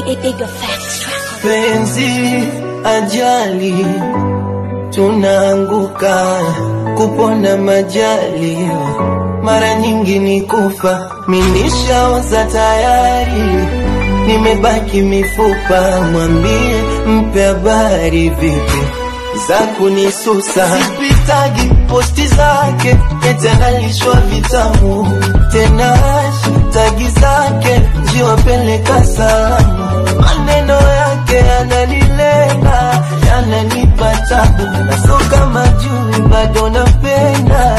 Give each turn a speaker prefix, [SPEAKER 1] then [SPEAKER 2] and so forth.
[SPEAKER 1] Bigger facts track.
[SPEAKER 2] penzi ajali tunaanguka kupona majali mara nyingi ni kufa minishaoza tayari nimebaki mifupa mwambie mpe habari vipi za kunisusa sipitagi posti zake etanalishwa vitamu tena tagi zake jiwapeleka salamu maneno yake yananilenga yananipa tabu naso kama jui bado napenda